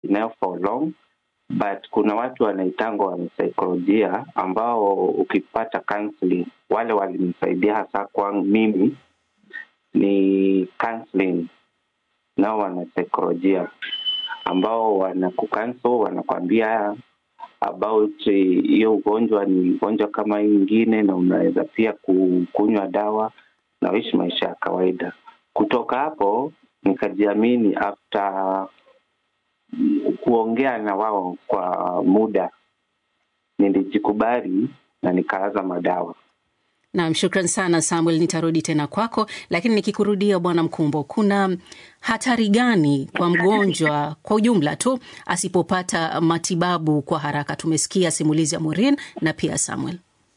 nayo for long but kuna watu wanaitangwa wanasaikolojia ambao ukipata counseling, wale walinisaidia hasa kwangu mimi ni counseling, nao wanasaikolojia ambao wanakukansel wanakwambia about hiyo ugonjwa ni ugonjwa kama hii ingine, na unaweza pia kunywa dawa na uishi maisha ya kawaida. Kutoka hapo nikajiamini after kuongea na wao kwa muda, nilijikubali na nikaanza madawa. Naam, shukran sana Samuel, nitarudi tena kwako, lakini nikikurudia Bwana Mkumbo, kuna hatari gani kwa mgonjwa kwa ujumla tu asipopata matibabu kwa haraka? Tumesikia simulizi ya Maureen na pia Samuel.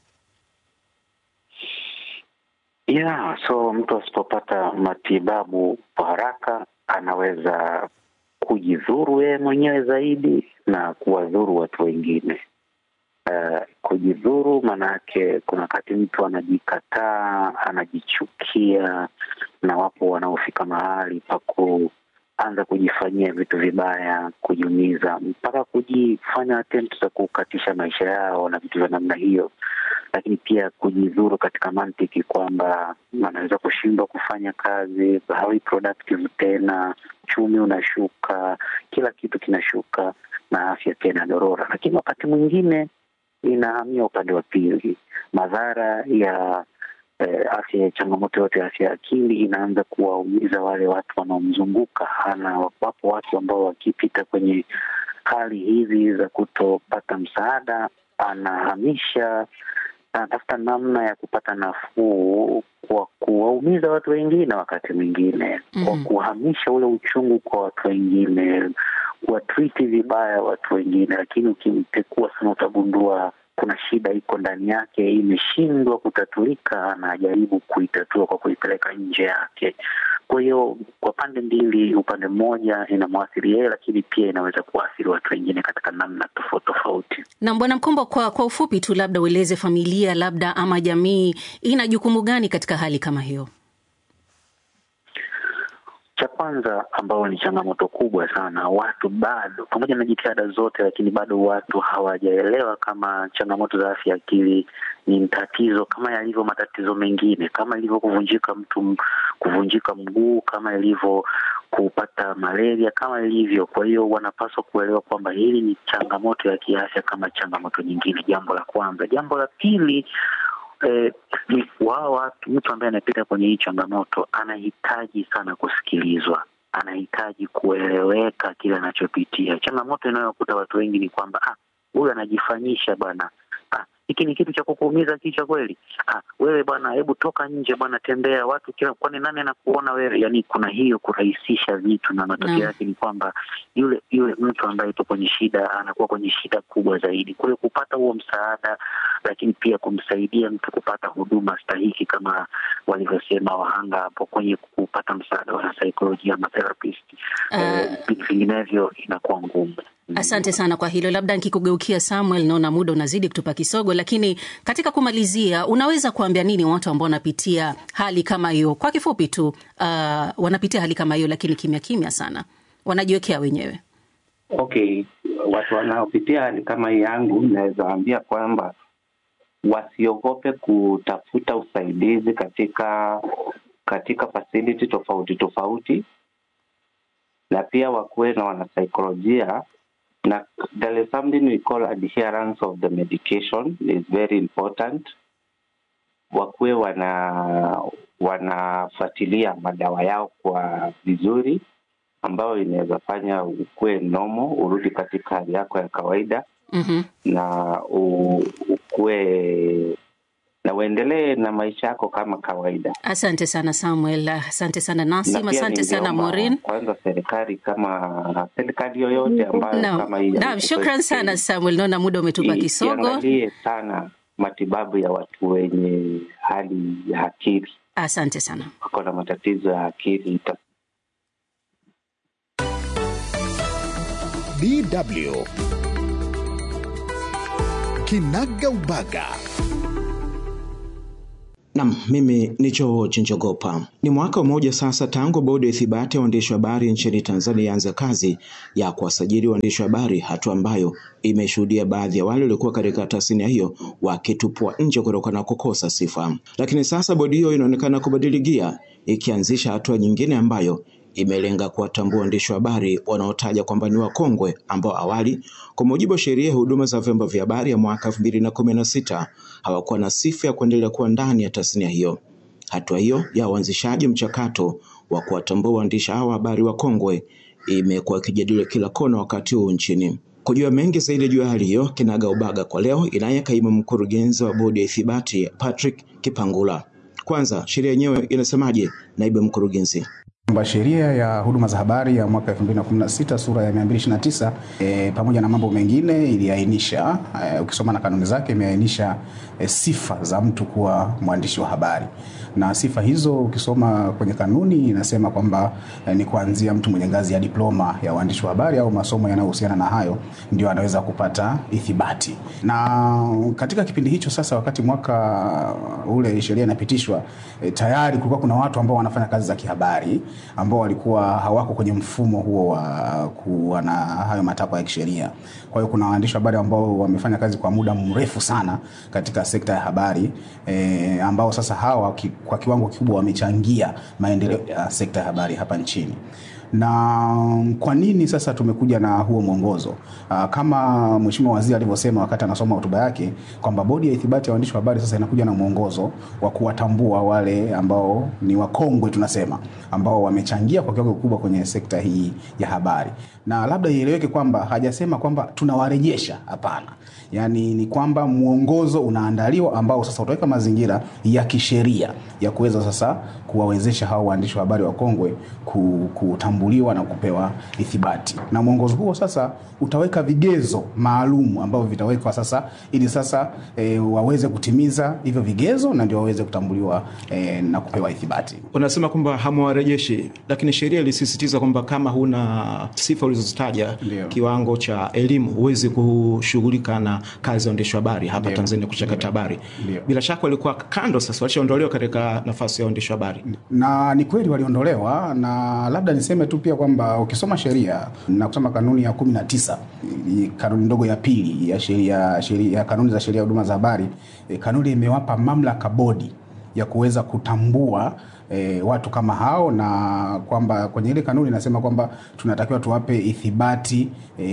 Yeah, so mtu asipopata matibabu kwa haraka anaweza kujidhuru yeye mwenyewe zaidi na kuwadhuru watu wengine. Uh, kujidhuru maanake kuna wakati mtu anajikataa, anajichukia, na wapo wanaofika mahali pa kuanza kujifanyia vitu vibaya, kujiumiza, mpaka kujifanya attempt za kukatisha maisha yao na vitu vya namna hiyo. Lakini pia kujidhuru katika mantiki kwamba anaweza kushindwa kufanya kazi, hawi productive tena, uchumi unashuka, kila kitu kinashuka na afya pia inadorora. Lakini wakati mwingine inahamia upande wa pili, madhara ya eh, afya ya changamoto yote ya afya ya akili inaanza kuwaumiza wale watu wanaomzunguka. Ana wapo watu ambao wakipita kwenye hali hizi za kutopata msaada, anahamisha anatafuta namna ya kupata nafuu kwa kuwaumiza watu wengine, wakati mwingine mm, kwa kuhamisha ule uchungu kwa watu wengine, kuwatriti vibaya watu wengine. Lakini ukimpekua sana, utagundua kuna shida iko ndani yake, imeshindwa kutatulika, anajaribu kuitatua kwa kuipeleka nje yake. Kwa hiyo kwa pande mbili, upande mmoja inamwathiri yeye, lakini pia inaweza kuathiri watu wengine katika namna tofauti tofauti. Na Bwana Mkombo, kwa kwa ufupi tu, labda ueleze familia labda ama jamii ina jukumu gani katika hali kama hiyo? Cha kwanza ambayo ni changamoto kubwa sana, watu bado, pamoja na jitihada zote, lakini bado watu hawajaelewa kama changamoto za afya akili ni tatizo kama yalivyo matatizo mengine, kama ilivyo kuvunjika mtu, kuvunjika mguu, kama ilivyo kupata malaria, kama ilivyo. Kwa hiyo wanapaswa kuelewa kwamba hili ni changamoto ya kiafya kama changamoto nyingine, jambo la kwanza. Jambo la pili Eh, ni wao watu, mtu ambaye anapita kwenye hii changamoto anahitaji sana kusikilizwa, anahitaji kueleweka kile anachopitia. Changamoto inayokuta watu wengi ni kwamba ah, huyu anajifanyisha bwana, ah, hiki ni kitu cha kukuumiza kichwa kweli? Ah, wewe bwana, hebu toka nje bwana, tembea watu kila, kwani nani anakuona wewe? Yani kuna hiyo kurahisisha vitu, na matokeo yake ni kwamba yule yule mtu ambaye yupo kwenye shida anakuwa kwenye shida kubwa zaidi. Kwa hiyo kupata huo msaada, lakini pia kumsaidia mtu kupata huduma stahiki kama walivyosema wahanga hapo kwenye kupata msaada wa saikolojia ama therapist, vinginevyo uh, inakuwa ngumu. Asante sana kwa hilo. Labda nikikugeukia Samuel, naona muda unazidi kutupa kisogo, lakini katika kumalizia, unaweza kuambia nini watu ambao wanapitia hali kama hiyo? Kwa kifupi tu, uh, wanapitia hali kama hiyo, lakini kimya kimya sana, wanajiwekea wenyewe. Okay, watu wanaopitia hali kama hii yangu, naweza waambia kwamba wasiogope kutafuta usaidizi katika katika facility tofauti tofauti, na pia wakuwe na wanasaikolojia na there is something we call adherence of the medication is very important. Wakuwe wana wanafuatilia madawa yao kwa vizuri, ambayo inaweza fanya ukuwe nomo, urudi katika hali yako ya kawaida mm -hmm. na ukuwe na uendelee na maisha yako kama kawaida. Asante sana Samuel, asante sana Nasim, asante sana Maureen. Kwanza serikali kama serikali yoyote ambayo no. kama hii Naam, shukran sana Samuel, naona muda umetupa kisogo. Iangalie sana matibabu ya watu wenye hali ya akili. Asante sana. Wako na matatizo ya akili. DW Kinaga Ubaga. Nam, mimi ni Choo Chinjogopa. Ni mwaka mmoja sasa tangu bodi ya ithibati ya waandishi wa habari nchini Tanzania ianze kazi ya kuwasajili waandishi wa habari, hatua ambayo imeshuhudia baadhi ya wale waliokuwa katika tasnia hiyo wakitupwa nje kutokana na kukosa sifa. Lakini sasa bodi hiyo inaonekana kubadili gia, ikianzisha hatua nyingine ambayo imelenga kuwatambua waandishi wa habari wanaotaja kwamba ni wakongwe ambao awali kwa mujibu wa sheria ya huduma za vyombo vya habari ya mwaka elfu mbili na kumi na sita hawakuwa na sifa ya kuendelea kuwa ndani ya tasnia hiyo. Hatua hiyo ya uanzishaji mchakato wa kuwatambua waandishi hawa habari wakongwe imekuwa ikijadiliwa kila kona wakati huu nchini. Kujua mengi zaidi juu ya hali hiyo, kinaga ubaga kwa leo inaye kaimu mkurugenzi wa bodi ya ithibati Patrick Kipangula. Kwanza, sheria yenyewe inasemaje, naibu mkurugenzi? kwamba sheria ya huduma za habari ya mwaka 2016 sura ya 229 e, pamoja na mambo mengine iliainisha e, ukisoma na kanuni zake imeainisha e, sifa za mtu kuwa mwandishi wa habari na sifa hizo ukisoma kwenye kanuni inasema kwamba e, ni kuanzia mtu mwenye ngazi ya diploma ya uandishi wa habari au masomo yanayohusiana na hayo ndio anaweza kupata ithibati. Na katika kipindi hicho sasa, wakati mwaka ule sheria inapitishwa, e, tayari kulikuwa kuna watu ambao wanafanya kazi za kihabari ambao walikuwa hawako kwenye mfumo huo wa kuwa na hayo matakwa ya kisheria. Kwa hiyo kuna waandishi wa habari ambao wamefanya kazi kwa muda mrefu sana katika sekta ya habari e, ambao sasa hawa ki, kwa kiwango kikubwa wamechangia maendeleo ya sekta ya habari hapa nchini na kwa nini sasa tumekuja na huo mwongozo Aa, kama mheshimiwa waziri alivyosema wakati anasoma hotuba yake kwamba bodi ya ithibati ya waandishi wa habari sasa inakuja na mwongozo wa kuwatambua wale ambao ni wakongwe tunasema ambao wamechangia kwa kiwango kikubwa kwenye sekta hii ya habari na labda ieleweke kwamba hajasema kwamba tunawarejesha hapana yaani ni kwamba mwongozo unaandaliwa ambao sasa utaweka mazingira ya kisheria ya kuweza sasa kuwawezesha hao waandishi wa habari wakongwe kutambuliwa na kupewa ithibati na mwongozo huo sasa utaweka vigezo maalum ambavyo vitawekwa sasa ili sasa e, waweze kutimiza hivyo vigezo na ndio waweze kutambuliwa e, na kupewa ithibati Unasema kwamba hamwarejeshi, lakini sheria ilisisitiza kwamba kama huna sifa ulizozitaja, Ndio. kiwango cha elimu, huwezi kushughulika na kazi ya uandishi wa habari hapa Ndio. Tanzania, kuchakata habari. Ndio. Bila shaka walikuwa kando, sasa walishaondolewa katika nafasi ya uandishi wa habari. na ni kweli waliondolewa na labda niseme tu pia kwamba ukisoma sheria na kusoma kanuni ya kumi na tisa kanuni ndogo ya pili ya sheria sheria ya kanuni za sheria ya huduma za habari e, kanuni imewapa mamlaka bodi ya kuweza kutambua E, watu kama hao na kwamba kwenye ile kanuni inasema kwamba tunatakiwa tuwape ithibati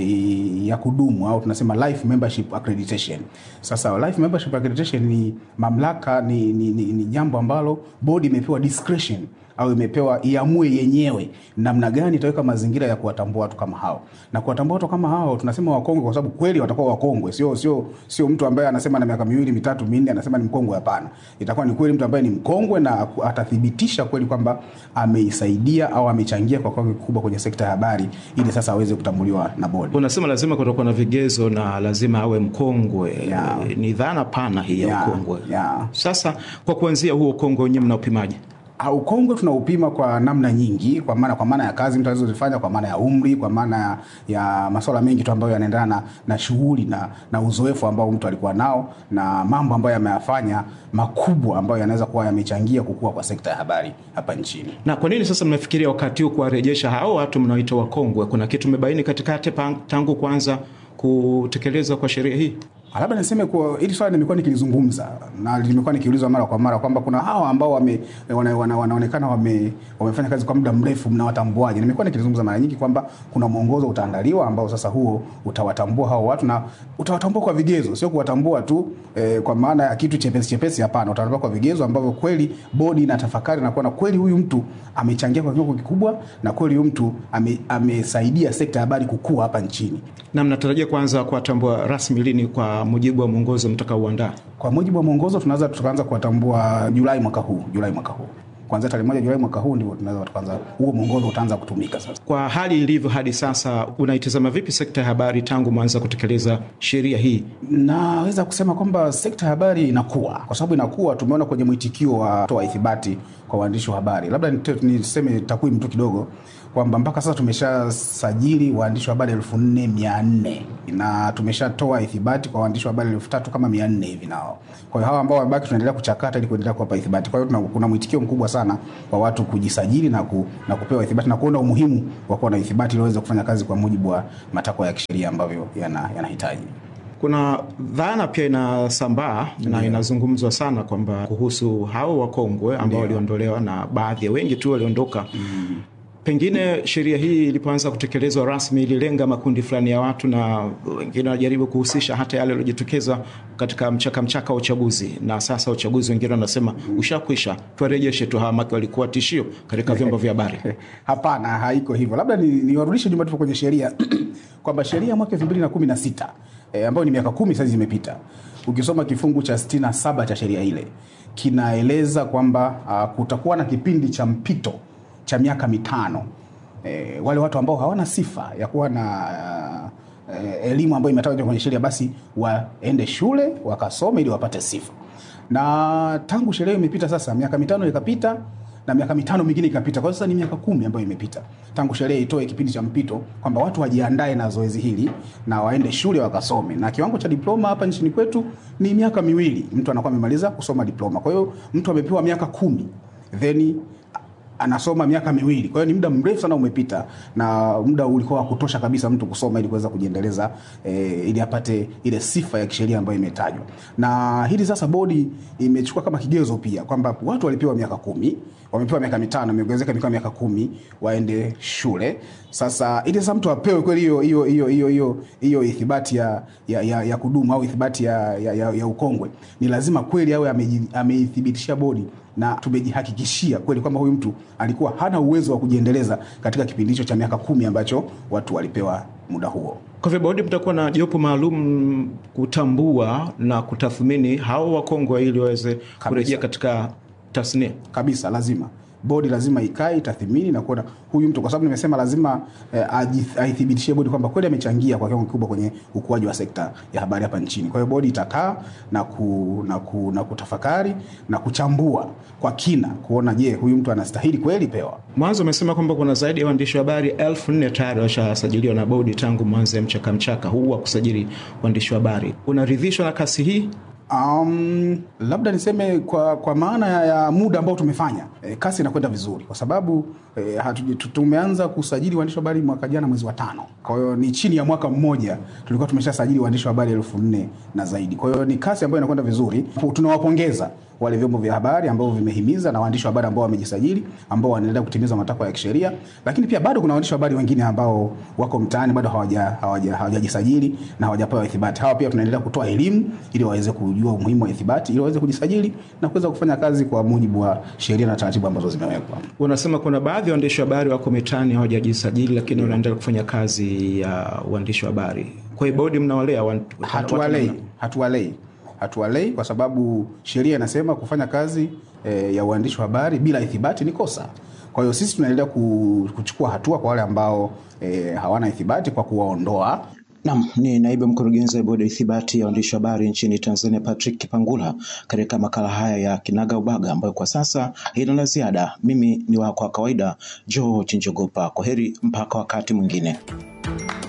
e, ya kudumu au tunasema life membership accreditation. Sasa life membership accreditation ni mamlaka ni, ni, ni, ni jambo ambalo bodi imepewa discretion au imepewa iamue yenyewe namna gani itaweka mazingira ya kuwatambua watu kama hao. Na kuwatambua watu kama hao tunasema wakongwe kwa sababu kweli watakuwa wakongwe, sio sio sio mtu ambaye anasema na miaka miwili mitatu minne anasema ni mkongwe. Hapana, itakuwa ni kweli mtu ambaye ni mkongwe na atathibitisha kweli kwamba ameisaidia au amechangia kwa kiwango kikubwa kwenye sekta ya habari, ili sasa aweze kutambuliwa na bodi. Unasema lazima kutakuwa na vigezo na lazima awe mkongwe. Yeah. E, Ni dhana pana hii ya Yeah, ukongwe. yeah. Sasa kwa kuanzia huo ukongwe wenyewe mnaupimaje? Ah, Ukongwe tunaupima kwa namna nyingi, kwa maana kwa maana ya kazi mtu alizozifanya, kwa maana ya umri, kwa maana ya, ya masuala mengi tu ambayo yanaendana na, na shughuli na, na uzoefu ambao mtu alikuwa nao na mambo ambayo yameyafanya makubwa ambayo yanaweza kuwa yamechangia kukua kwa sekta ya habari hapa nchini. Na kwa nini sasa mnafikiria wakati huu kuwarejesha hao watu mnaoita wakongwe? Kuna kitu mmebaini katikati pa- tangu kuanza kutekelezwa kwa sheria hii? Labda niseme kuwa hili swali nimekuwa nikilizungumza na limekuwa nikiulizwa mara kwa mara kwamba kuna hawa ambao wame, wana, wana, wanaonekana wame, wamefanya kazi kwa muda mrefu, mnawatambuaje? Nimekuwa nikilizungumza mara nyingi kwamba kuna mwongozo utaandaliwa ambao sasa huo utawatambua hao watu na utawatambua kwa vigezo, sio kuwatambua tu eh, kwa maana ya kitu chepesi chepesi. Hapana, utawatambua kwa vigezo ambavyo kweli bodi inatafakari na kuona kweli huyu mtu amechangia kwa kiwango kikubwa na kweli huyu mtu ame, amesaidia sekta ya habari kukua hapa nchini. Na mnatarajia kuanza kuwatambua rasmi lini kwa mujibu wa mwongozo mtakaouandaa? Kwa mujibu wa mwongozo tunaweza tukaanza kuwatambua Julai mwaka huu, Julai mwaka huu kuanzia tarehe moja Julai mwaka huu ndio tunaweza tukaanza, huo mwongozo utaanza kutumika sasa. Kwa hali ilivyo hadi sasa, unaitazama vipi sekta ya habari tangu mwanza kutekeleza sheria hii? Naweza kusema kwamba sekta ya habari inakuwa, kwa sababu inakuwa, tumeona kwenye mwitikio wa toa ithibati kwa waandishi wa habari. Labda nite- niseme takwimu tu kidogo. kwamba mpaka sasa tumeshasajili waandishi wa habari elfu nne mia nne na tumeshatoa ithibati kwa waandishi wa habari elfu tatu kama mia nne hivi nao. Kwa hiyo hawa ambao wamebaki tunaendelea kuchakata ili kuendelea kuwapa ithibati. Kwa hiyo tuna- kuna mwitikio mkubwa sana wa watu kujisajili na, ku, na kupewa ithibati na kuona umuhimu wa kuwa na ithibati ili waweze kufanya kazi kwa mujibu wa matakwa ya kisheria ambavyo yana- yanahitaji. Kuna dhana pia inasambaa na inazungumzwa sana kwamba kuhusu hao wakongwe ambao waliondolewa na baadhi ya wengi tu waliondoka Pengine sheria hii ilipoanza kutekelezwa rasmi ililenga makundi fulani ya watu, na wengine wanajaribu kuhusisha hata yale yaliyojitokeza katika mchaka mchaka wa uchaguzi, na sasa uchaguzi wengine wanasema ushakwisha, tuwarejeshe tu hawa, maki walikuwa tishio katika vyombo vya habari. Hapana, haiko hivyo. Labda ni- niwarudishe nyuma tupo kwenye sheria kwamba sheria ya mwaka elfu mbili na kumi na sita e, ambayo ni miaka kumi sasa imepita, ukisoma kifungu cha sitini na saba cha sheria ile kinaeleza kwamba uh, kutakuwa na kipindi cha mpito cha miaka mitano e, wale watu ambao hawana sifa ya kuwa na uh, eh, elimu ambayo imetajwa kwenye sheria basi waende shule wakasome ili wapate sifa na tangu sheria hiyo imepita sasa miaka mitano ikapita na miaka mitano mingine ikapita. Kwa hiyo sasa ni miaka kumi ambayo imepita tangu sheria itoe kipindi cha mpito kwamba watu wajiandae na zoezi hili na waende shule wakasome, na kiwango cha diploma hapa nchini kwetu ni miaka miwili, mtu anakuwa amemaliza kusoma diploma. Kwa hiyo mtu amepewa miaka kumi then anasoma miaka miwili. Kwa hiyo ni muda mrefu sana umepita, na muda ulikuwa wa kutosha kabisa mtu kusoma ili kuweza kujiendeleza eh, ili apate ile sifa ya kisheria ambayo imetajwa. Na hili sasa bodi imechukua kama kigezo pia kwamba watu walipewa miaka kumi, wamepewa miaka mitano, imeongezeka mikoa miaka kumi, waende shule. Sasa ili sasa mtu apewe kweli hiyo hiyo hiyo hiyo hiyo hiyo ithibati ya, ya, ya, ya kudumu au ithibati ya, ya, ya, ya ukongwe, ni lazima kweli awe ameji- ameithibitishia bodi na tumejihakikishia kweli kwamba huyu mtu alikuwa hana uwezo wa kujiendeleza katika kipindi hicho cha miaka kumi ambacho watu walipewa muda huo. Kwa hivyo bodi mtakuwa na jopo maalum kutambua na kutathmini hao wakongwe ili waweze kurejea katika tasnia. kabisa lazima bodi lazima ikae itathimini na kuona huyu mtu, kwa sababu nimesema lazima eh, aji- aithibitishie bodi kwamba kweli amechangia kwa kiwango kikubwa kwenye ukuaji wa sekta ya habari hapa nchini. Kwa hiyo bodi itakaa na, ku, na, ku, na kutafakari na kuchambua kwa kina kuona, je, huyu mtu anastahili kweli pewa Mwanzo umesema kwamba kuna zaidi ya waandishi wa habari elfu nne tayari washasajiliwa na bodi tangu mwanzo ya mchaka mchaka huu wa kusajili waandishi wa habari. Unaridhishwa na kasi hii? Um, labda niseme kwa, kwa maana ya, ya muda ambao tumefanya e, kasi inakwenda vizuri kwa sababu e, hatu, tu- tumeanza kusajili waandishi wa habari mwaka jana mwezi wa tano. Kwa hiyo ni chini ya mwaka mmoja tulikuwa tumeshasajili waandishi wa habari elfu nne na zaidi. Kwa hiyo ni kasi ambayo inakwenda vizuri. Tunawapongeza wale vyombo vya habari ambao vimehimiza na waandishi wa habari ambao wamejisajili ambao wanaendelea kutimiza matakwa ya kisheria, lakini pia bado kuna waandishi wa habari wengine ambao wako mtaani bado hawaja- hawaja- hawajajisajili na hawajapewa ithibati. Hawa pia tunaendelea kutoa elimu ili waweze kujua umuhimu wa ithibati, ili waweze kujisajili na kuweza kufanya kazi kwa mujibu wa sheria na taratibu ambazo zimewekwa. Unasema kuna baadhi ya waandishi wa habari wako mitaani hawajajisajili, lakini wanaendelea kufanya kazi ya uandishi wa habari. Kwa hiyo bodi mnawalea wan- watu Hatuwalei, namna- hatuwalei, hatuwalei kwa sababu sheria inasema kufanya kazi e, ya uandishi wa habari bila ithibati ni kosa. Kwa hiyo sisi tunaendelea ku- kuchukua hatua kwa wale ambao e, hawana ithibati kwa kuwaondoa Nam ni naibu mkurugenzi wa bodi ya ithibati ya waandishi wa habari nchini Tanzania, Patrick Kipangula, katika makala haya ya Kinaga Ubaga ambayo kwa sasa haina la ziada. Mimi ni wako wa kawaida George Njogopa. Kwa heri mpaka wakati mwingine.